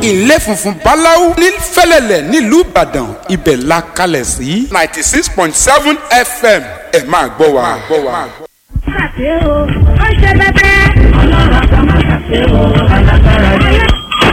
ilé funfun báláú ní fẹ́lẹ́lẹ̀ nílùú ìbàdàn ibẹ̀ la kalẹ̀ sí ninety six point seven fm ẹ máa gbọ́ wa. ṣàṣe o ó ṣe bẹbẹ. ọlọ́run àgbà má ṣàṣe o alágbára yẹn.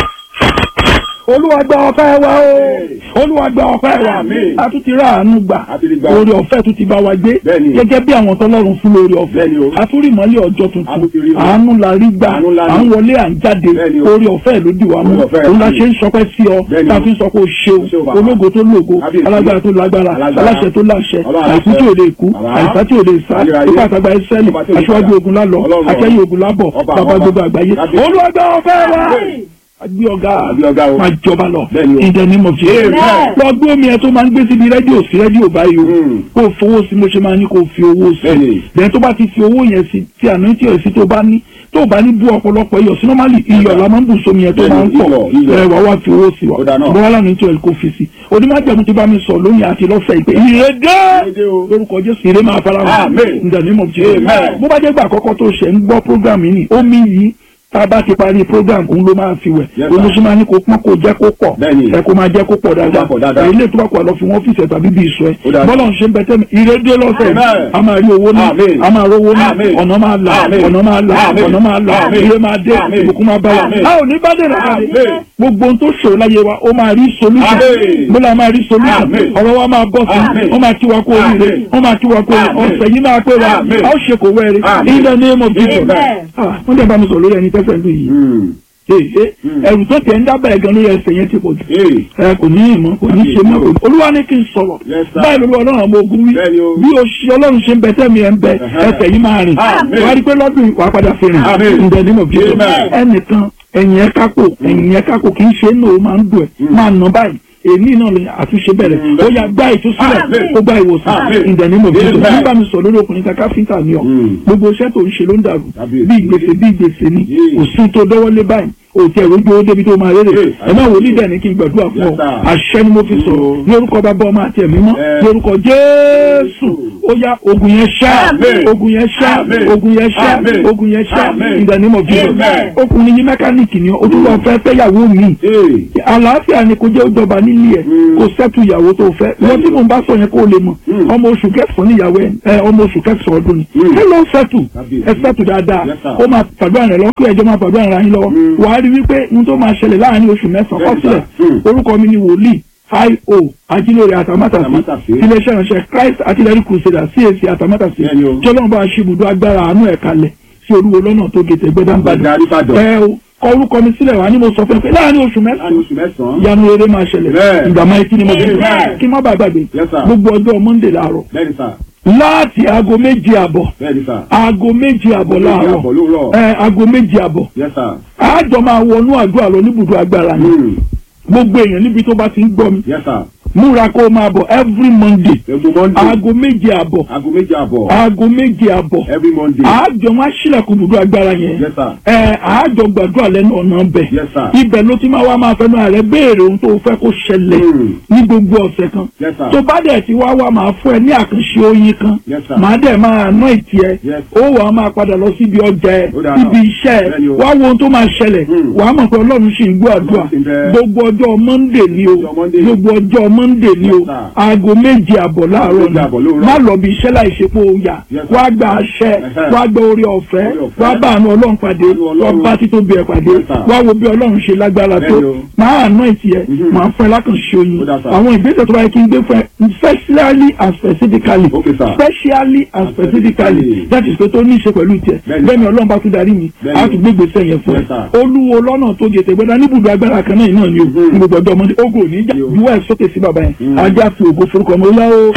olúwa gba ọpẹ́ wa o olúwa gba ọpẹ́ wa a tún ti rà àánú gbà oore ọ̀fẹ́ tún ti bá wa gbé Bẹ́ẹ̀ni. gẹ́gẹ́ bí àwọn tọ́lọ́run fún lórí ọ̀fẹ́ Bẹ́ẹ̀ni o. a tún rí ìmọ́lẹ̀ ọjọ́ A tún ti rí tuntun o. àánú la rí gbà Àánú la rí. à ń wọlé à ń jáde Bẹ́ẹ̀ni o. oore ọ̀fẹ́ ló dì wá mú Oore ọ̀fẹ́ òun la sí. ṣe ń sọpẹ́ sí ọ Bẹ́ẹ̀ni tá a o. fi ń sọ pé o ṣeun O ṣeun bàbá. ológo tó lógo Kábíyèsí. alágbára tó lágbára Alágbára. aláṣẹ tó láṣẹ Ọlọ́run àìkú aláṣẹ. tí ò lè kú Bàbá. àìsá tí ò lè sá Ayérayé. ipá àtàgbà ẹsẹ́lì Ọba tí ò lè aṣíwájú sá. ogun lálọ Ọlọ́run. akẹ́yìn ogun lábọ̀ Ọba, bàbá ọba. gbogbo àgbáyé Kábíyèsí. olúwa gba ọpẹ́ wa Bẹ́ẹ̀ni. agbé ọ̀gá Agbé ọ̀gá o. máa jọba lọ Bẹ́ẹ̀ni o. in the name of Jesus Amen. lọ gbé omi ẹ tó máa ń gbé síbi rédíò sí rédíò báyìí o Mm. kó o fowó sí mo ṣe máa ní kó o fi owó sí Bẹ́ẹ̀ni. bẹ́ẹ̀ tó bá ti fi owó yẹn sí tí àná tí ò sí tó bá ní tó bá ní bú ọ̀pọ̀lọpọ̀ iyọ̀ sí normally iyọ̀ la máa ń bù sómi yẹn tó Bẹ́ẹ̀ni, máa ń pọ̀ iyọ̀, iyọ̀. ẹ wà wá fi owó sí wa Ó dáa náà. bọ́lá lánàá tí ò kó fi sí onímọ̀jẹ̀mú ti bá mi sọ lónìí àti lọ́fẹ̀ẹ́ ìpè ìrèdè Ìrèdè o. lórúkọ Jésù ìrè máa fara hàn Amen. in the name of Jesus Amen. bó bá jẹ́ gbà àkọ́kọ́ tó ṣe ń gbọ́ program yìí ni omi yìí tá a bá ti parí program òun ló máa fi wẹ̀ Yes, sir. olùsí máa ní kó pọ́n kó jẹ́ kó pọ̀ Bẹ́ẹ̀ni. ẹ kó máa jẹ́ kó pọ̀ dáadáa pọ̀ dáadáa. ẹ ilé tó bá kọ̀ lọ fi wọ́n fìṣẹ̀ tàbí bí ìṣọ́ ẹ Ó dáa. bọ́lá ń ṣe ń bẹ tẹ́mi ìrédé lọ́sẹ̀ Amen. a máa rí owó ní Amen. a máa rówó ní Amen. ọ̀nà máa là Amen. ọ̀nà máa là Amen. ọ̀nà máa là Amen. ire máa dé Amen. ìbùkún máa bá wa Amen. a ò ní bá dé nàkàdé Amen. gbogbo ohun tó ṣòro láyé wa ó máa rí solution Amen. bọ́lá máa rí solution Amen. ọ̀rọ̀ wa máa bọ́ sí Amen. wọ́n máa kí wa kó oríire Amen. wọ́n máa kí wa kó oríire Amen. ọ̀sẹ̀ yìí máa pé wa Amen. a ó ṣe kò wẹ́rẹ́ Amen. in the name of Jesus Amen. Ah, wọ́n dẹ̀ bá mi sọ lórí ẹni tẹ́sẹ̀ ń dùn yìí Mm. ee ẹrù tó tẹ̀ ń dábàá ẹ̀gan lórí ẹsẹ̀ yẹn ti pọ̀ jù Ee. ẹ kò ní ìmọ̀ kò ní ṣe mọ́ kò ní. olúwa ní kí n sọ̀rọ̀ Yes, sir. báyìí lórí ọlọ́run ọmọ ogun wí Bẹ́ẹ̀ni o. bí o ṣe ọlọ́run ṣe ń bẹ tẹ́mi ẹ̀ ń bẹ Ẹ̀hẹ́. ẹsẹ̀ yìí máa rìn Amen. wàá rí pé lọ́dún yìí wàá padà fi rìn Amen. ǹjẹ́ nínú bí Amen. ẹnìkan ẹ̀yìn ẹ̀ kákò ẹ̀yìn ẹ̀ kákò kì í ṣe é nù ó máa ń dùn ẹ̀ máa nà báyìí èmi náà lè àtúnṣe bẹ̀rẹ̀ Mm. ó yá gbá ìtúsílẹ̀ Amen. ó gbá ìwòsàn Amen. ǹjẹ́ nínú bí Amen. nígbà mi sọ lórí ọkùnrin kan káfíńtà ni ọ Mm. gbogbo iṣẹ́ tó ń ṣe ló ń dàrú Kábíyèsí. bí ìgbésẹ̀ bí ìgbésẹ̀ ni Yeah. kò sí tó dọ́wọ́lé báyìí òtí ẹ̀rọ ojú owó débi tó máa rere Yeah. ẹ má wòlíì dẹ̀ ní kí n gbàdúrà fún ọ Yes, sir. àṣẹ ni mo fi sọ̀rọ̀ Mm. ní orúkọ bàbá ọmọ àti ẹ̀mí mọ́ Yeah. ní orúkọ Jésù ó yá ogun yẹn ṣá Amen. ogun yẹn ṣá Amen. ogun yẹn ṣá Amen. ogun yẹn ṣá Amen. in the name of Jesus Amen. ọkùnrin yìí mẹkáníìkì ni ó tún lọ fẹ́ fẹ́yàwó mi Ee. àlàáfíà ni kò jẹ́ ó jọba nílé ẹ̀ Mm. kò sẹ́tù ìyàwó tó fẹ́ wọ́n tí mò ń bá sọ yẹn kó o lè mọ̀ Mm. ọmọ oṣù kẹsàn-án níyàwó ẹ̀ ẹ, ọmọ oṣù kẹsàn-án ọdún ni Mm. ẹ lọ sẹ́tù Kábíyèsí. ẹ sẹ́tù dáadáa Yes, sir. ó máa pàdúrà rẹ̀ lọ́wọ́ kí ẹjọ́ máa pàdúrà rẹ̀ yín lọ́wọ́ Mm. wàá rí wípé ohun tó máa ṣẹlẹ̀ láàárín oṣù mẹ́sàn-án Yes, kọ́sílẹ̀ sir. Mm. orúkọ mi ni wòlíì io ajílóore àtàmátàsí Àtàmátàsí. iléeṣẹ́ ìránṣẹ́ Christ artillery crusader CAC àtàmátàsí Bẹ́ẹ̀ni o. tí ọlọ́run bá ṣe ibùdó agbára àánú ẹ̀ kalẹ̀ sí olúwo lọ́nà tó gètè gbẹ́dánbàdàn Gbẹ̀dẹ̀ Àríbàdàn. ẹ o kọ orúkọ mi sílẹ̀ wá ní mo sọ fún ẹ pé láàárín oṣù mẹ́sàn-án Láàrin oṣù mẹ́sàn-án. ìyanu rere máa ṣẹlẹ̀ Bẹ́ẹ̀. ìgbà máa kí ni mo fi Bẹ́ẹ̀. kí n má bàa gbàgbé Yes, sir. gbogbo ọjọ́ Monday láàárọ̀ Bẹ́ẹ̀ni sà. láti aago méje àbọ̀ Bẹ́ẹ̀ni sà. aago méje àbọ̀ méje láàárọ̀ àbọ̀ lóòrọ̀. ẹ aago méje àbọ̀ Yes sir. àjọ máa wọnú àdúrà lọ níbùdó agbára ni Mm. gbogbo èèyàn níbi tó bá ti ń gbọ́ mi Yes sir. múra kó o máa bọ̀ every Monday Every Monday. aago méje àbọ̀ Aago méje àbọ̀. aago méje àbọ̀ Every Monday. àjọ wọn aṣílẹ̀kùn ibùdó agbára yẹn Yes sir. ẹ àjọ gbàdúrà lẹ́nu ọ̀nà ọbẹ̀ Yes, sir. ibẹ̀ ló ti máa wá máa fẹnu ààrẹ béèrè ohun tó fẹ́ kó ṣẹlẹ̀ Mm. ní gbogbo ọ̀sẹ̀ kan Yes, sir. tó bá dẹ̀ ti wá wá máa fún ẹ ní àkànṣe oyin kan Yes, sir. màá dẹ̀ máa ná ìtì ẹ Yes. ó wà á máa padà lọ síbi ọjà ẹ Ó dáa síbi náà. iṣẹ́ ẹ Bẹ́ẹ̀ni o. wá wo ohun tó máa ṣẹlẹ̀ Mm. wà á mọ̀ pé ọlọ́run sì ń gbọ́ àdúrà Ọlọ́run sì ń bẹ. gbogbo ọjọ́ Monday ni o Ọjọ́ Monday. gbogbo ọjọ́ Monday ni o Yes, sir. aago méje àbọ̀ láàárọ̀ Méje àbọ̀ lóòrọ̀. ni má lọ bí iṣẹ́ láì ṣe pé o yà Yes, sir. wá gba àṣẹ Ẹ̀hẹ́. wá gba orí ọ̀fẹ́ Oore ọ̀fẹ́. wá bá àánú ọlọ́run pàdé Àánú Ọlọ́run. wá bá títóbi ẹ̀ pàdé Yes, sir. wá wo bí ọlọ́run ṣe lágbára tó Bẹ́ẹ̀ni o. máa àná ìtì ẹ̀ Mhm. máa fún ẹ lákànṣe oyin Ó dáa, sir. àwọn ìgbésẹ̀ tó bá yẹ kí n gbé fún ẹ specially and specifically Okay, sir. specially and specifically Specifically. that is pé tó ní í ṣe pẹ̀lú tiẹ̀ Bẹ́ẹ̀ni. bẹ́ẹ̀ni ọlọ́run bá tún darí mi Bẹ́ẹ̀ni. á tún gbé gbèsè yẹn fún ẹ Yes, sir. olúwo lọ́nà tó gètè gbẹ́dá níbùdó agbára kan náà náà ni o Mhm. ní gbogbo ọjọ́ ọmọdé ogun ò ní jà Yo. juwọ́ ẹ̀ sókè sí bàbá yẹn Mhm. ajá fi ògo forúkọ ọmọ ọlá o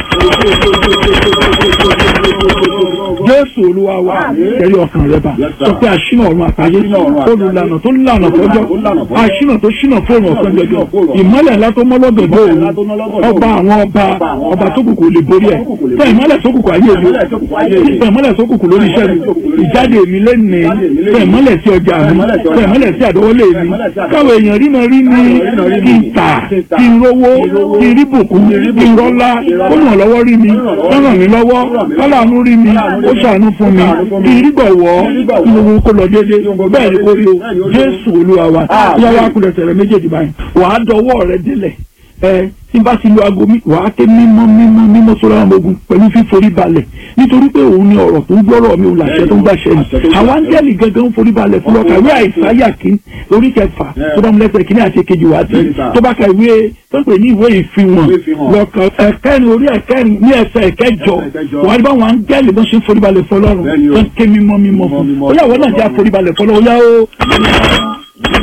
jésù olúwa wa ẹ̀rí ọkàn rẹ bá Yes, sir. sọ pé àṣìnà ọ̀run àtàyè Àṣínà ọ̀run àtayé. olùlànà tó lànà fọjọ́ Tó lànà fọ́jọ́. àṣìnà tó ṣìnà fóònù ọ̀sán jọjọ Ṣìnà fóònù. ìmọ́lẹ̀ ńlá tó mọ́lọ́dọ̀ Ìmọ́lẹ̀ bóòrù ńlá tó mọ́lọ́dọ̀ ọba bóòrù. àwọn ọba Ọba àwọn ọba ọba. tó kù kò lè borí ẹ̀ Ọba tó kù kò lè tẹ borí. ìmọ́lẹ̀ tó kù kò ayé mi Ìmọ́lẹ̀ tó kù kò ayé mi. tẹ ìmọ́lẹ̀ tó kù kù lórí iṣẹ́ mi Ìmọ́lẹ̀ tó kù lórí iṣẹ́ mi. ìjáde mi lẹ́nìí Ìjáde mi lẹ́nìí. tẹ ìmọ́lẹ̀ sí ọjà mi Ìmọ́lẹ̀ sí ọjà tẹ ìmọ́lẹ̀ sí àdọ́wọ́lé Tẹ mi ìmọ́lẹ̀ sí àdọ́wọ́lé. káwọn èèyàn rí mi rí mi Káwọn èèyàn rí kí mi. n tà Kí n tà. kí n rówó Kí n rówó. kí n rí bùkún Kí n rí kí n bùkún. rọ́lá Kí n rọ́lá. kó ràn lọ́wọ́ rí mi Kó ràn lọ́wọ́ kó ràn mí lọ́wọ́ Kó ràn mí lọ́wọ́. kọ́láàánú rí mi Kọ́láàánú rí ó mi. ṣàánú fún mi Ṣàánú fún mi. kí n rí gbọ̀wọ́ Kí n rí gbọ̀wọ́. kí gbogbo kó lọ déédéé Kí gbogbo bẹ́ẹ̀ ni lọ kó rí o déédéé. Bẹ́ẹ̀ ni ó rí o. jésù olúwa wa Ah, yá wa bẹ́ẹ̀. kúlẹ̀ tẹ̀rẹ̀ méjèèjì báyìí wàá dọwọ́ rẹ délẹ̀ ẹ tí n bá ti lo aago mi wàá ké mímọ́ mímọ́ mímọ́ sọ́rọ́ àwọn ogun pẹ̀lú fíforí balẹ̀ nítorí pé òun ni ọ̀rọ̀ tó ń gbọ́rọ̀ mi ò làṣẹ tó ń gbàṣẹ ni Àṣẹ tó ń àwọn gbàṣẹ. áńgẹ́lì gangan ń forí balẹ̀ fún ọkà ìwé àìsáyà kí orí kẹfà Yeah. tó bá mu lẹ́sẹ̀ kí ní àti kejì wá sí Bẹ́ẹ̀ni sà. tó bá ka ìwé tó ń pè ní ìwé ìfihàn Ìwé ìfihàn. lọ́kàn ẹ̀kẹ́rin orí ẹ̀kẹ́rin ní ẹsẹ̀ ẹ̀kẹjọ Ẹsẹ̀ ìkẹjọ. wàá rí báwọn áńgẹ́lì bó ṣe ń forí balẹ̀ fọlọ́run Bẹ́ẹ̀ni o. tó ń ké mímọ́ mímọ́ fún Mímọ́, ó yà wọ́n náà mímọ́. jẹ́ àforí balẹ̀ fọlọ́run ó yá ó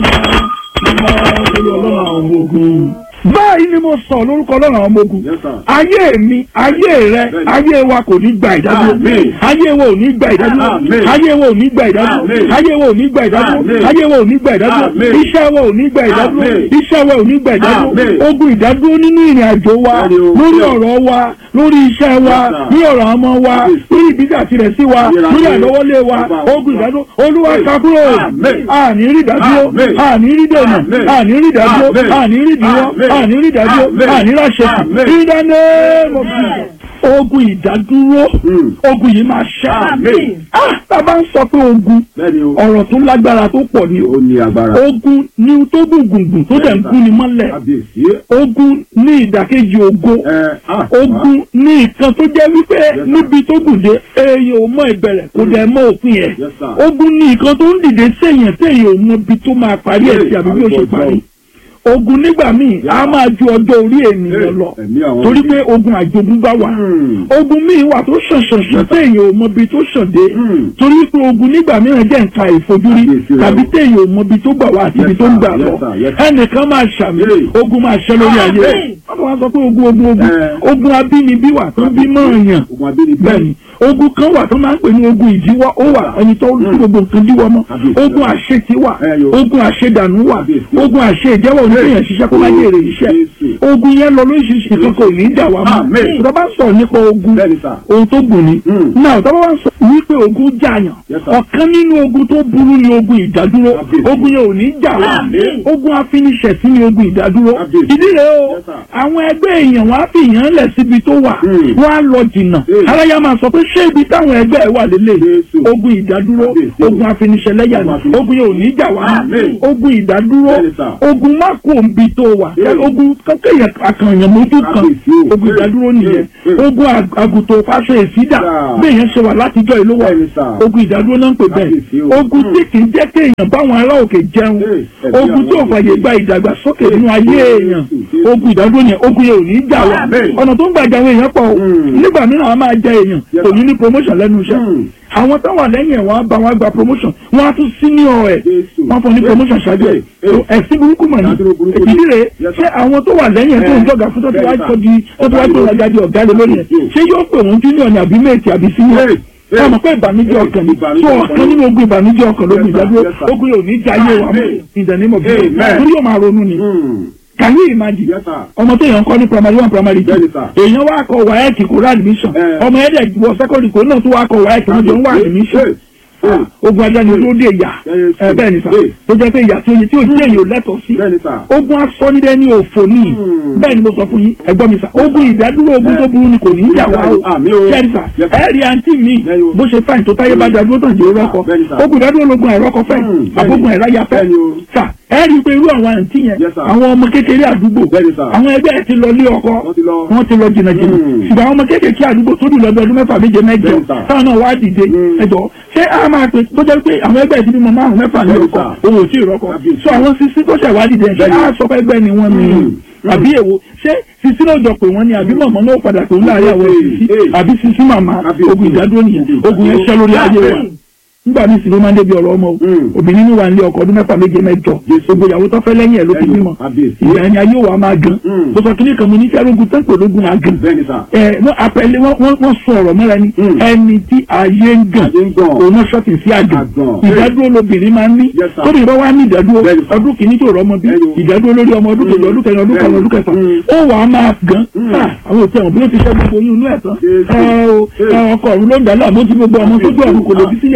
ọlọ́run àwọn ọmọ ogun. báyìí ni mo sọ lórúkọ ọlọ́run àwọn ọmọ ogun. Yes, sir. ayé mi ayé rẹ Bẹ́ẹ̀ni. ayé wa kò ní gba ìdádúró. Àmín. ayé wa ò ní gba ìdádúró. Àmín. ayé wa ò ní gba ìdádúró. Àmín. ayé wa ò ní gba ìdádúró. Àmín. ayé wa ò ní gba ìdádúró. Àmín. iṣẹ́ wa ò ní gba ìdádúró. Àmín. iṣẹ́ wa ò ní gba ìdádúró. Àmín. ogun ìdádúró nínú ìrìn àjò wa Bẹ́ẹ̀ni o. lórí ọ̀rọ̀ wa lórí iṣẹ́ wa Yes, sir. ní ọ̀rọ̀ ọmọ wa Yes. lórí ìgbésẹ̀ àtirẹ̀ sí wa Ayérayé. lórí àlọ́wọ́lé wa Bàbá. ogun ìdádúró olúwa kakúrò Àmín. àní rí ìdádúró Àmín. àní rí dènà Àmín. àní rí ìdádúró Àmín. àní rí ìdíwọ́ Àmín. àní rí ìdádúró Àmín. àní ráṣẹ̀kù Àmín. ìdáná mọ̀ ogun ìdádúró Mm. ogun yìí máa ṣá Àmín. ah tá a bá ń sọ pé ogun Bẹ́ẹ̀ni o. ọ̀rọ̀ tó lágbára tó pọ̀ ni o Ó ní agbára. ogun ní tó gùngùngùn tó dẹ̀ ń gún ni mọ́lẹ̀ Kábíyèsí. ogun ní ìdàkejì ògo Ẹ ah. ogun ní nǹkan tó jẹ́ wípé sir. níbi tó gùn dé èèyàn ò mọ ìbẹ̀rẹ̀ kò dẹ̀ mọ òpin ẹ̀ Yes, sir. ogun ní nǹkan tó ń dìde séèyàn téèyàn ò mọ ibi tó máa parí ẹ̀ sí àbí bí ó ṣe parí ogun nígbà míì á máa ju ọjọ́ orí ènìyàn lọ Ẹ̀mí àwọn torí pé ogun àjogúnbá wà Hmm. ogun míì wà tó ṣàn ṣàn ṣàn téèyàn ò mọ ibi tó ṣàn dé Hmm. torí pé ogun nígbà mìíràn jẹ́ nǹkan ìfojúrí Àkíyèsí rẹ̀ tàbí o. téèyàn ò mọ ibi tó gbà wá àti Yes, ibi tó ń sir. gbà Yes, lọ sir. Yes, sir. ẹnìkan máa ṣàmì Hey. ogun máa ṣẹ lórí ayé rẹ̀ Amen. wọ́n máa sọ pé ogun ogun ogun Eh. ogun abínibí wà tó ń bí mọ́ọ̀yàn Ogun abínibí. bẹ́ẹ̀ni ogun kan wà tó máa ń pè ní ogun ìdíwọ́ ó wà ẹni tó ń gbogbo nǹkan díwọ́ mọ́ Àbíyèsí. ogun àṣetì wà Eh, yo. ogun àṣedànù wà Àbíyèsí. ogun àṣe ìjẹ́wọ́ oníkéèyàn ṣiṣẹ́ kó má jèrè iṣẹ́ Jésù. ogun yẹn lọ lóṣìṣì kan kò ní í dà wá mọ́ Amen. tó bá sọ̀rọ̀ nípa ogun Bẹ́ẹ̀ni sà. ohun tó gùn ni Mm. náà tó bá wá sọ wípé ogun jàyàn Yes, sir. ọ̀kan nínú ogun tó burú ni ogun ìdádúró Àbíyèsí. ogun yẹn ò ní í jà wá Amen. ogun afiniṣẹ̀sí ni ogun ìdádúró Àbíyèsí. ìdí rẹ̀ o Yes, sir. àwọn ẹgbẹ́ èèyàn wá fi èèyàn lẹ̀ síbi tó wà Mm. wọ́n á lọ jìnnà Mm. aráyá máa sọ pé ṣé ibi táwọn ẹgbẹ́ ẹ̀ wà lélẹ̀ Jésù. ogun ìdádúró Àbíyèsí. ogun afiniṣẹ̀lẹ́yà ni Ogun afiniṣẹ̀- ogun yẹn ò ní í jà wá Amen. ogun ìdádúró Bẹ́ẹ̀ni, sir. ogun má kó òǹbi tó wà Mm. ogun kéèyàn akànyàn mójú kan Àbíyèsí o. ogun ìdádúró nìyẹn Mm. Mm. ogun ag- àgùntàn fáṣọ ìsídà Yeah. bí èèyàn ṣe wà látijọ́ ìlú wà Bẹ́ẹ̀ni, sir. ogun ìdádúró náà ń pè Àbíyèsí bẹ́ẹ̀ o. ogun tí kì í jẹ́ kéèyàn báwọn ará òkè jẹun Hey, ẹ̀mí ogun tí ò àwọn fàyè òkè. gba ìdàgbàsókè nínú ayé Jésù, èèyàn Jésù. ogun ìdádúró yẹn ogun yẹn ò ní í jà wá Amen. ọ̀nà tó ń gbà jà àwọn èèyàn pọ̀ o Mm. nígbà mìíràn a máa jẹ èèyàn Yes, kò ní sir. ní promotion lẹ́nu iṣẹ́ Mm. àwọn tó wà lẹ́yìn ẹ̀ wọ́n á bá wọn gba promotion wọ́n á tún senior ẹ̀ Jésù. wọ́n fún ní promotion ṣáájú ẹ̀ Hey, hey. ẹ̀sìn burúkú mọ̀ ní Ìdádúró burúkú ni. ìdí rẹ̀ Yes, ṣé sir. àwọn tó wà lẹ́yìn ẹ̀ tó ń Eh, jọ̀gà fún tó ti wá bẹ́ẹ̀, tó sir. di tó ti wá tó rajà di ọ̀gá lé lórí ẹ̀ Yes. ṣé yóò pè wọ́n junior ní àbí méjì àbí senior Hey, hey. wọ́n mọ̀ pé ìbànújẹ́ ọkàn ni Ìbànújẹ́ so ọkàn ọ̀kan ni. nínú ogun ìbànújẹ́ ọkàn lógun Yes, sir. ìdádúró Yes, sir. ogun yóò ní jayé wa mọ́ Amen. in the name of Jesus Amen. torí yóò máa ronú ni Hmm. can you imagine Yes, sir. ọmọ tó yàn kọ́ ní primary one primary two Bẹ́ẹ̀ni, sir. èèyàn wá kọ wáyẹ̀kì kó rà admission Eh. ọmọ ẹ̀dẹ̀ wọ secondary kó náà tó wá kọ wáyẹ̀kì wọn jọ ń wá admission Hey, hey. ogun ajá ni ló dé ìyà Yes, ẹ bẹ́ẹ̀ ni sà yes. tó jẹ́ pé ìyà tí oye tí o tí èyàn ò lẹ́tọ̀ọ́ sí Bẹ́ẹ̀ni, sir. ogun asọ́nidẹ́ ní òfò ní Hmm. bẹ́ẹ̀ ni mo sọ fún yín ẹ̀gbọ́n mi sà ogun ìdádúró ogun tó burú ni kò ní í yà wá o Àmín o. kẹ́rì sà Yes, sir. ẹ rí àǹtí mi Bẹ́ẹ̀ni o. bó ṣe fáìn tó táyé bá dádúró tàn jẹ́ rọ́kọ Bẹ́ẹ̀ni, sir. ogun ìdádúró lógun àìrọ́kọ fẹ́ Hmm, bẹ́ẹ̀ni. àbógun àìráyà fẹ́ Bẹ́ẹ̀ni o. sà ẹ rí i pé irú àwọn àǹtí yẹn Yes, sir. àwọn ọmọ kékeré àdúgbò Bẹ́ẹ̀ni, sir. àwọn ẹgbẹ́ ẹ̀ ti lọ lé ọkọ Wọ́n ti lọ. wọ́n ti lọ jìnnà jìnnà Hmm. ṣùgbọ́n àwọn ọmọ kékeré àdúgbò tó dùn lọ́dọ̀ ọdún mẹ́fà méje mẹ́jọ Bẹ́ẹ̀ni, sir. táwọn náà wá dìde Hmm. ẹjọ́ ṣé a máa pe tó jẹ́ pé àwọn ẹgbẹ́ ìdílé mọ márùn mẹ́fà ní Bẹ́ẹ̀ni, ọkọ sir. òun ò tí ì rọ́kọ Kábíyèsí. so àwọn sisi tó ṣẹ̀ wá dìde ṣé Bẹ́ẹ̀ni. a sọ pé ẹgbẹ́ ni wọ́n ní Hmm. àbí èwo ṣé sisi náà jọ pé wọ́n ní àbí mọ̀mọ́ náà padà pé ń láàrin àwọn Hey, sisi hey. àbí sisi màmá Kábíyèsí. ogun ìdádúró nìyẹn ogun yẹn ṣẹ́ lórí ayé wa Amen. nígbà míì sì ló máa ń débi ọ̀rọ̀ ọmọ o Hmm. obìnrin ní wà ní ọkọ ọdún mẹ́fà méje mẹ́jọ Jésù. gbogbo ìyàwó tó fẹ́ lẹ́yìn ẹ̀ ló fi Lẹ́yìn, bímọ kábíyèsí. ìgbà ẹni ayé wa máa gan Hmm. mo sọ kíní kan mo ní sẹ́rógun tán pè lógun àgàn Bẹ́ẹ̀ni, sir. ẹ wọ́n apẹ̀lẹ́ wọ́n wọ́n wọ́n sọ ọ̀rọ̀ mọ́ra ni Hmm. ẹni tí ayé ń gàn Ayé ń gàn. òun náà ṣọ́ọ̀tì sí àgàn Àgàn. ìdádúró lobìnrin máa ń ní Yes, sir. tóbi bá wá ní ìdádúró Bẹ́ẹ̀ni, sir. ọdún kìíní tó rọmọ bí Bẹ́ẹ̀ni o. ìdádúró lórí ọmọ ọdún kejì ọdún kẹrin ọdún karùn ọdún kẹfà Hmm. ó wàá máa gàn Hmm. Ah, àwọn òtí ẹ̀wọ̀n bí ó ti ṣẹ́ gbogbo oyún inú ẹ̀ tán Jésù. ẹ o ẹ ọkọ ọ̀run ló ń dà láàmú tí gbogbo ọmọ tó gbé ọ̀run kò lè bí sílé ayé Jésù.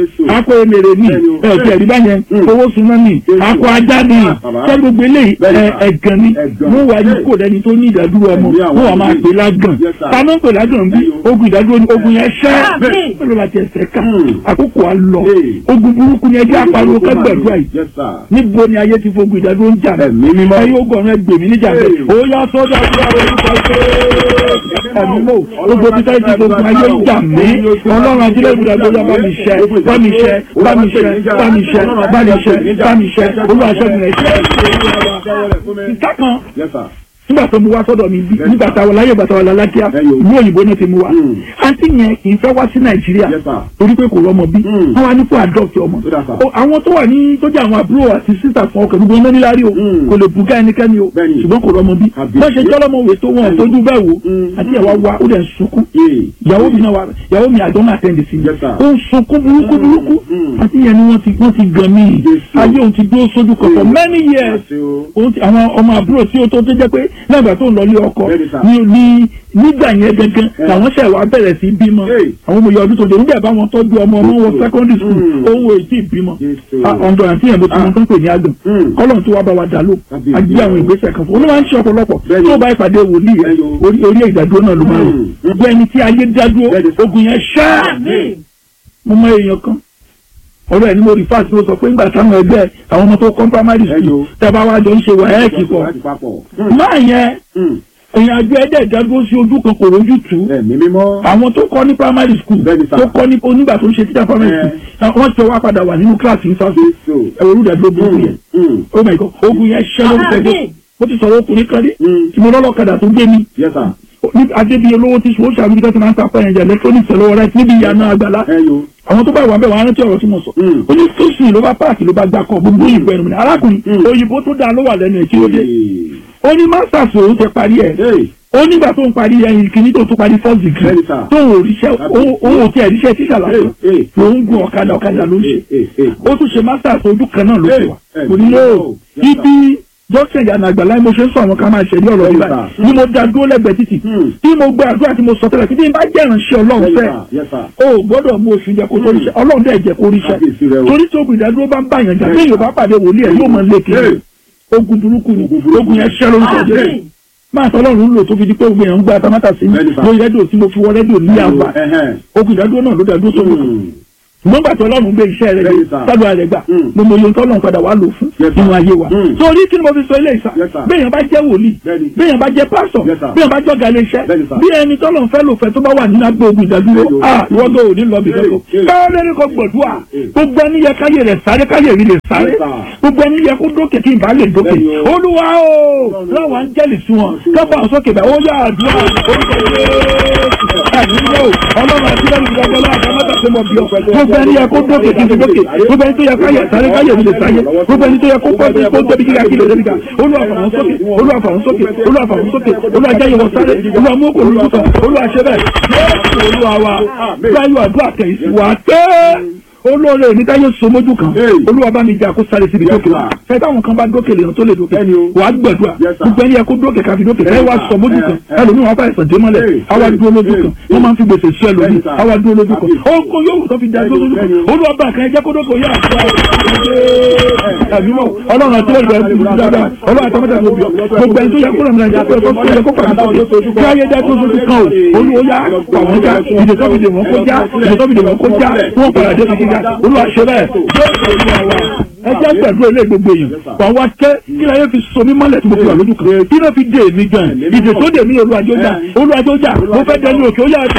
Jésù. akọ emèrè ni Bẹ́ẹ̀ni o. ẹ̀ẹ́dì ẹ̀rí báyẹn Mm. owó suná ni Jésù. akọ ajá ni Ah, bàbá. ṣé gbogbo eléyìí Bẹ́ẹ̀ni, ẹ̀, sà. ẹ̀gàn ni Ẹ̀gàn. wọ́n wá yí Hey. kò lẹ́ni tó ní ìdádúró ọmọ Ẹ̀mí àwọn wọ́n wà máa ilé. pè lágàn Yes, sir. ta ló ń pè lágàn bí Bẹ́ẹ̀ni o. ogun ìdádúró ni ogun yẹn ṣẹ́ Àmín. pẹ̀lú àti ẹsẹ̀ ká Mm. àkókò á lọ Hey. ogun burúkú ni ẹjẹ́ àpariwo kẹgbẹ̀dúrà yìí Yes, sir. níbo ni ayé ti fogun ìdádúró ń jà mí Ẹ̀mí mímọ́. ẹ̀yin ogun ọ̀run ẹgbẹ̀mí níjà Hey. bẹ́ẹ̀ ó yá sọ́dọ̀ àdúrà orúkọ ẹ̀mí mọ́ gbogbo bí táyì ti fogun ayé ń jà mí ọlọ́run ajílẹ̀ ìbúdàgbò yá bá mi ṣẹ́ bá mi ṣẹ́ bá mi ṣẹ́ bá mi ṣẹ́ bá mi ṣẹ́ bá mi ṣẹ́ olúwa ṣẹ́gun rẹ̀ ṣẹ́ ìta kan Yes, sir. nígbà tó mu wá sọ́dọ̀ mi bí nígbà táwọn láyé ìgbà táwọn lálákíá Ẹyọ. ìlú òyìnbó náà ti mu wá Mm. àǹtí yẹn kì í fẹ́ wá sí nàìjíríà Yes, sir. torí pé kò rọ́mọ bí Mm. wọ́n wá ní fún adopt ọmọ Ó dà, sir. O, àwọn tó wà ní tó jẹ́ àwọn àbúrò àti sísà fún ọkọ̀ gbogbo iná níláàrí o Mm. kò lè bùgá ẹnikẹ́ni o Bẹ́ẹ̀ni. ṣùgbọ́n kò rọ́mọ bí Àbí. wọ́n ṣe jọ́lọ́mọ òwe tó wọn tójú bẹ́ẹ̀ wò Mm. àti ẹ̀wá wa ó dẹ̀ ń sunkún Yeah. ìyàwó mi náà wà ìyàwó mi àjọ náà tẹ̀lé sí mi Yes, sir. ó ń sunkún burúkú burúkú Mm. àti ìyẹn ni wọ́n ti wọ́n ti gan mí Yes, sir. ayé òun ti dúró sójú kan for Mm. many years Àṣẹ o. òun ti àwọn ọmọ àbúrò tí ó tó tó jẹ́ pé lẹ́gbàá tó ń lọ ilé ọkọ Bẹ́ẹ̀ni, sir. ní ní nígbà yẹn gangan Yeah. làwọn ṣẹ̀ wá bẹ̀rẹ̀ sí bímọ Hey. àwọn ọmọ ìyá ọdún tó dé nígbà bá wọn tọ́jú ọmọ ọmọ wọn Mm. secondary school Mm. ohun èyí ìbímọ Yes, sir. ọ̀dọ̀ àti ìyẹn bó ti mọ Ah. tó ń pè ní àgàn Mm. kọ́lọ̀ tó wá bá wa dà ló Kábíyèsí. àgbé àwọn ìgbésẹ̀ kan fún un ó máa ń ṣe ọ̀pọ̀lọpọ̀ Bẹ́ẹ̀ni. tó bá ìpàdé wòlíì rẹ̀ Bẹ́ẹ̀ni o. orí orí ìdádúró náà ló máa rò Mm. gbogbo ẹni tí ayé dádúró Bẹ́ẹ̀ni, sir. ogun yẹn ṣáà Àmín. mo mọ èèyàn kan ọ̀rọ̀ ẹ̀ ni mo rí fáàsì ló sọ pé ńgbà táwọn ẹgbẹ́ àwọn ọmọ tó kọ́ primary Ẹyọ. school tẹ́bá wá jọ ń ṣe wàhálà pọ̀ Láti papọ̀. Mm. máa yẹn Mm. èèyàn àjọ ẹ̀dẹ̀ ìdádúró sí ojú kan kò rójú tù ú Ẹ̀mí mímọ́. àwọn tó kọ́ ní primary school Bẹ́ẹ̀ni, sir. tó kọ́ ní onígbà tó ń ṣe teacher primary school wọ́n ti wá padà wà nínú kíláàsì ìfàsì Jésù. ẹ̀rọ olùdàdúró burúkú yẹn Mm. Mm. oh my god ogun yẹn ṣẹ́ lórúkọ ẹgbẹ́ Àmín. mo ti sọ̀rọ̀ ọkùnrin kan rí Mm. tí mo lọ́lọ́kadà tó gbé mi Yes, sir. ní adébíyẹ olówó tí sùwọ́n ṣàbíyí tó ti máa ń ta pẹ́yìn jẹ electronics lọ́wọ́ rẹ níbi ìyànà àgbàlá Ẹyọ. àwọn tó bá wà bẹ́ẹ̀ wọ́n á rántí ọ̀rọ̀ tí mo sọ Mm. ó ní sọ́sìn ló bá páàkì ló bá gbà kọ́ gbogbo òyìnbó ẹnu mi ní arákùnrin Mm. òyìnbó tó dáa ló wà lẹ́nu ẹ̀ kí ló dé Hey. ó ní masters òun ti parí ẹ̀ Hey. ó nígbà tó ń parí ẹyin kìíní tó tún parí first degree Bẹ́ẹ̀ni, sir. tó ń ríṣẹ́ òun ò tiẹ̀ ríṣẹ́ tíṣà lásán Hey, hey. ló ń gun ọ̀kadà ọ̀kadà ló ń ṣe Hey, hey, hey. ó tún ṣe masters ojú kan náà ló ṣe wà Hey, kò ní hey, lóò oh, yes, ibi dókítà ìyànà àgbàlá mo ṣe ń sọ àwọn kan máa ṣẹ̀rí ọ̀rọ̀ Yes, ìgbà sir. ni mo da dúró lẹ́gbẹ̀ẹ́ títì Hmm. tí mo gbé àdúrà tí mo sọ tẹ́lẹ̀ tí n bá jẹ́ ìránṣẹ́ ọlọ́run Yes, fẹ́ sir. Yes, sir. o ò gbọ́dọ̀ mú oṣù jẹ kó tó ríṣẹ́ ọlọ́run dẹ̀ jẹ́ kó ríṣẹ́ Kábíyèsí rẹ o. torí tí ogun ìdádúró bá ń bá yàn jà Yes, bí sir. yorùbá pàdé wòlíì ẹ̀ yóò máa lé kiri Hey. ogun burúkú ni Ogun burúkú. ogun yẹn ṣẹ́ lórúkọ jẹ́ Àmín. máa tọ́ ọlọ́run lò tó fi di pé ogun yẹn ń gba tamátà sí mi Bẹ́ẹ̀ni, sir. lórí rédíò tí mo fi wọ rédíò ní àgbà Ẹhẹ́n. ogun ìdádúró náà ló dádúró sórí kan Mm. ṣùgbọ́n gbàtí ọlọ́run gbé iṣẹ́ rẹ̀ Bẹ́ẹ̀ni, dé sir. sádùn àrẹ gbà Mm. mo mọ iye tó ọlọ́run padà wà lò fún Yes, sir. nínú ayé wa Mm. torí kí ni mo fi sọ ilé ìsà Yes, sir. béèyàn bá jẹ́ wòlíì Bẹ́ẹ̀ni. béèyàn bá jẹ́ pásọ̀ Yes, sir. béèyàn bá jọ́ga ilé iṣẹ́ Bẹ́ẹ̀ni, sir. bí ẹni tọ́lọ́run fẹ́ lò fẹ́ tó bá wà nínú agbó ogun ìdádúró Bẹ́ẹ̀ni o. ah ìwọ́gbọ́ ò ní lọ bí Hey, lọ́kọ̀ hey. káwọn lẹ́ni kò gbọ̀dúà Hey. gbogbo ẹni yẹ káyè rẹ̀ sáré káyè rí lè sáré Yes, sir. gbogbo ẹni yẹ kó dókè kí n bá lè dókè Bẹ́ẹ̀ni o. olúwa o láwọn áńgẹ́lì sí wọn kápá àwọn sókè báyìí ó yà àdúrà orúkọ Jésù ọlọ́run àti lẹ́nu ìgbàgbọ́ láwọn àdámọ́tà tó mọ̀ bí ọ gbogbo ẹni yẹ kó dókè kí n fi dókè gbogbo ẹni tó yẹ káyè sáré káyè rí lè sáré gbogbo ẹni tó yẹ kó pọ́ sí kó débi kíkà kí lè débi ká olúwa fà wọ́n sókè olúwa fà wọ́n sókè olúwa fà wọ́n sókè olúwa jáyé wọn sáré olúwa mú kò lójú kan olúwa ṣe bẹ́ẹ̀ Jésù olúwa wa báyọ̀ àdúrà kẹ́yìn sí wa tẹ́ olóore ní táyé so mójú kan Hey. olúwa bá mi jà kó sáré síbi Yes, dókè wa sir. fẹ táwọn kan bá dókè lèèyàn tó lè dókè Bẹ́ẹ̀ni o. wàá gbẹdúà Yes, sir. gbogbo ẹni yẹ kó dókè káfi dókè ẹ wá sọ mójú kan Eh, eh. ẹlòmíràn wọn bá ẹsàn dé mọ́lẹ̀ Hey, àwa hey, dúró lójú hey, kan hey. wọn máa ń fi gbèsè sí ẹlòmíì Bẹ́ẹ̀ni, sir. àwa dúró lójú kan Kábíyèsí. ogun yóò tó fi dá dúró lójú kan Bẹ́ẹ̀ni o. olúwa bá kan ẹ jẹ́ kó dókè ó yà ẹ̀mí mọ̀ ọlọ́run àti ọlọ́run àti ìlú dáadáa ọlọ́run àti ọmọdé àti òbí gbogbo ẹni tó yẹ kó lọ́mọdé àti ọ̀pẹ́ tó yẹ kó pàdé tó kí ayé dá tó sojú kan o olúwo yá pàwọn já ìdè tó fi dè wọ́n kó já ìdè tó fi dè wọ́n kó já wọ́n padà dé fi kíkà olúwa ṣe bẹ́ẹ̀ ẹ jẹ́ pẹ̀lú ilé gbogbo èèyàn wà wá kẹ́ kí láyé fi so mí mọ́lẹ̀ tí mo fi wà lójú kan kí ló fi dé èmi gan ìdè tó dè mí olùwàjọ́jà olùwàjọ́jà mo fẹ́ dẹni òkè ó yà á tó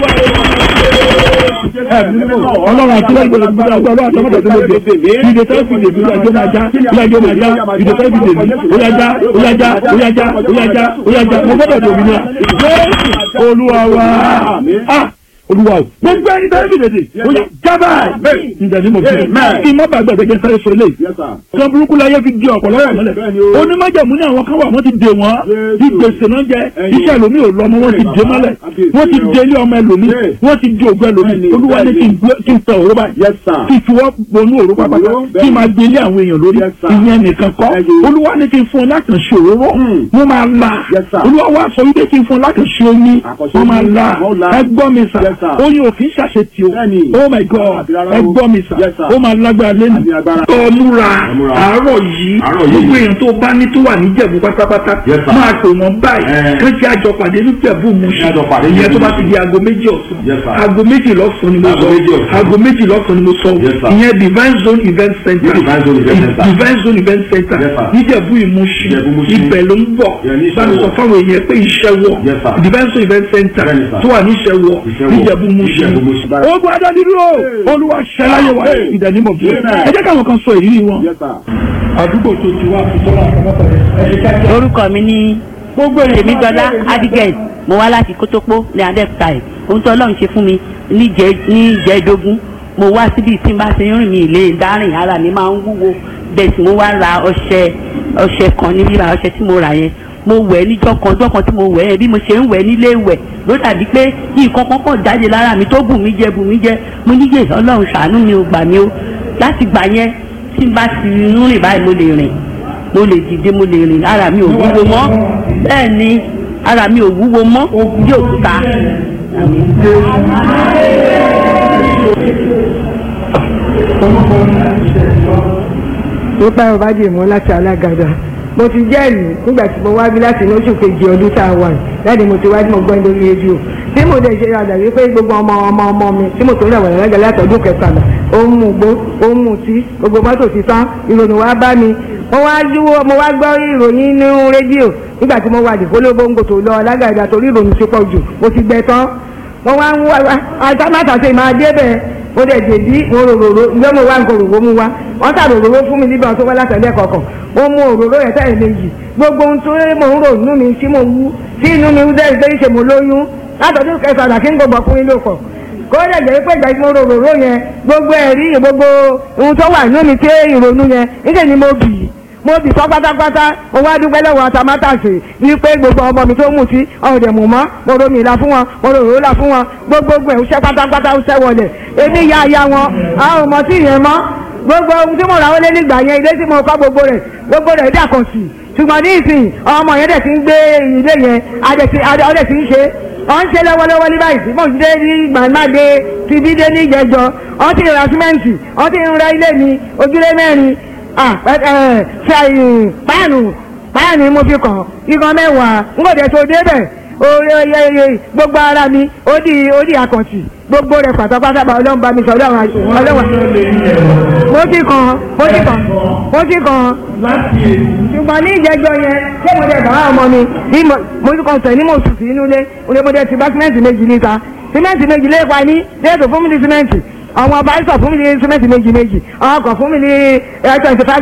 ọlọ́run àti lẹ́yìn gbọ́dọ̀ gbọ́dọ̀ ọlọ́run àti ọmọdé tó ló dé ìdè tó fi dè mí olùwàjọ́ máa já olùwàjọ́ máa já ìdè tó fi dè mí oyájá oyájá oyájá oyájá oyájá mo gbọ́dọ̀ dè mí náà jésù olúwa wa ah olúwa o gbogbo ẹni tó fi dèdè oyè jábà ǹjẹ́ ni mo fi kí n má bàa gbàgbé jẹ́ sáré sọ eléyìí Yes, sir. kan burúkú láyé fi di ọ̀pọ̀lọpọ̀ mọ́lẹ̀ bẹ́ẹ̀ni o. onímọ̀jẹ̀mú ní àwọn kan wà wọ́n ti dè wọ́n Jésù. bí gbèsè náà jẹ Ẹ̀yin. iṣẹ́ ẹlòmíì ò lọ́mọ wọ́n ti dè mọ́lẹ̀ Kábíyèsí wọ́n ti rẹ o. dè ilé ọmọ ẹlòmíì Yes. wọ́n ti di ògùn ẹlòmíì Bẹ́ẹ̀ni, olúwa ní bẹ́ẹ̀ni. kí n gbé- kí n tẹ òró báyìí Yes, sir. kí n fi wọ́n bonú òró pápá Òró, kí bẹ́ẹ̀ni. n máa gbé ilé àwọn èèyàn lórí Yes, sir. ìyẹn nìkan kọ́ Ẹ̀yin. olúwa ní kí n fún ọ lákànṣe òróró Hmm. wọ́n máa la Yes, sir. olúwa wá sọ wípé kí n fún ọ lákànṣe omi Àkànṣe wọ́n máa omi, la wọ́n la. ẹgbọ́n mi sà Yes, sir. oyin ò kì í ṣàṣetì o Bẹ́ẹ̀ni. oh my god god àti rárá o. ẹgbọ́n mi sà Yes, sir. ó máa lágbára lẹ́nu Àmì agbára. tó múra Ẹ múra. àárọ̀ yìí Àárọ̀ yìí. gbogbo èèyàn tó bá ní tó wà ní jẹ̀bú pátápátá Yes, sir. máa pè wọ́n báyìí Ẹ. kí wọ́n àjọ pàdé ní jẹ̀bú mu Kí àjọ pàdé ní ìyẹn tó bá Jẹ̀bú ti di aago méjì ọ̀sán Yes, sir. aago méjì lọ́sàn-án ni mo Aago sọ méjì ọ̀sán. aago méjì lọ́sàn-án ni mo sọ Yes, sir. ìyẹn divine zone event center Ní Divine Zone Event Center. divine zone event center Yes, sir. níjẹ̀bú ìmúṣin Ìjẹ̀bú Ìmúṣin. ibẹ̀ ló ń bọ̀ Yeah, ní Ìṣẹ́wọ̀. bámi sọ fáwọn èèyàn pé iṣẹ́ wọ̀ Yes, sir. divine zone event center Bẹ́ẹ̀ni, sir. tó wà ní ìṣẹ́wọ̀ Ìṣẹ́wọ̀. níjẹ̀bú ìmúṣin Ìjẹ̀bú Ìmúṣin. ogun adádúró olúwa ṣẹláyé wa Hey. ìdánimọ̀ bí Amen. ẹ jẹ́ káwọn kan sọ ìrírí wọn Yes, sir. àdúgbò tó ti wá fi sọ́lá àkàmọ́tà ẹ̀ ṣe kíákíá. orúkọ mi ní tèmídọ́lá abigail mo wá láti kótópó ní adẹ́kùtà ẹ̀ ohun tó ọlọ́run ṣe fún mi níjẹ́ níjẹ́dógún mo wá síbi tí n bá ti rìn mí ilé dárìn ara mi máa ń wúwo bẹ́ẹ̀ tí mo wá ra ọṣẹ ọṣẹ kan ní bíbá ọṣẹ tí mo rà yẹn mo wẹ̀ níjọ́ kan ọjọ́ kan tí mo wẹ̀ yẹn bí mo ṣe ń wẹ̀ nílé wẹ̀ ló dàbí pé nǹkan kan pọ̀ jáde lára mi tó bù mí jẹ bù mí jẹ mo níyè ọlọ́run ṣàánú mi ò gbà mí o láti gbà yẹn tí n bá ti ń rìn báyìí mo lè rìn mo lè dìde mo lè rìn ara mi ò wúwo mọ́ bẹ́ẹ̀ ni ara mi ò wúwo mọ́ bí òkúta. nípa ọbàdì mọ láti alágàdá mo ti jẹ́rìí nígbà tí mo wá bí láti inú oṣù kejì ọdún tá a wà yìí láti mo ti wá tí mo gbọ́ lórí rédíò tí mo dẹ̀ ṣe àdà wípé gbogbo ọmọ ọmọ ọmọ mi tí mo tó ń rẹ̀wọ̀n lágàdá láti ọdún kẹtàlá ó ń mú gbó ó ń mú tí gbogbo mọ́tò ti tán ìròyìn wá bá mi mo wá dúró mo wá gbọ́ ìròyìn nínú rédíò nígbà tí mo wà ní kólóbóńgò tó lọ alágàdá torí ìròyìn ti pọ̀ jù mo ti gbẹ tán wọ́n wá ń wá àtàmátàsé máa débẹ̀ mo dẹ̀ dèbí mo rororo ǹjẹ́ mo wá nǹkan òróró mu wá wọ́n tà rororo fún mi níbi ọ̀tún wá látẹ̀lẹ́ kọ̀ọ̀kan mo mu òróró yẹn tẹ̀lé méjì gbogbo ohun tó mo ń rò inú mi tí mo wú tí inú mi dẹ́ ìgbé ṣe mo lóyún látọ̀dún kẹsàn-án kí n gbogbo ọkùnrin ló kọ̀ kó dẹ̀ jẹ́ pé ìgbà tí mo rororo yẹn gbogbo ẹ̀rí gbogbo ohun tó wà inú mi tí ìrònú yẹn níṣẹ́ ni mo bì í mo bì fọ́ pátápátá mo wá dúpẹ́ lọ́wọ́ atamátàsè wípé gbogbo ọmọ mi tó mú sí ọ̀dẹ̀ mú mọ́ mo romi ìlà fún wọn mo rò rò là fún wọn gbogbogbò ẹ̀ ń ṣẹ́ pátápátá ń ṣẹ́ wọlé èmi ya ya wọn a ò mọ̀ sí ìyẹn mọ́ gbogbo ohun tí mo rà wọlé nígbà yẹn ilé tí mo kọ́ gbogbo rẹ̀ gbogbo rẹ̀ dàkọ̀ sí ṣùgbọ́n ní ìsìn ọmọ yẹn dẹ̀ ti ń gbé ilé yẹn adẹ̀ ti ń ṣe ọ̀ ń ṣe lọ́wọ́lọ́wọ́ ní báyìí mo ti dé ní gbàmáde ti bí dé ní ìjẹjọ ọ̀ ti ra símẹ́ǹtì ọ̀ ti ń ra ilé mi ojúlé mẹ́rin ṣe páànù páànù mo fi kàn igan mẹ́wàá n kò dé tó débẹ̀ oye gbogbo ara mi ó di ó di àkàntì gbogbo rẹ̀ pátápátá bá ọlọ́run bá mi sọ ọlọ́run ọlọ́run mo ti kàn mo ti kàn mo ti kàn ṣùgbọ́n ní ìjẹ́jọ́ yẹn ṣé mo dẹ̀ bàbá ọmọ mi bí mo ti kàn sẹ̀ ní mo sùn sí inú ilé mo dẹ̀ ti bá símẹ́ǹtì méjì níta símẹ́ǹtì méjì lé pa ní déètò fún mi ní símẹ́ǹtì àwọn ọba ìsọ̀ fún mi ní símẹ́ǹtì méjì méjì àwọn ọkọ̀ fún mi ní twenty five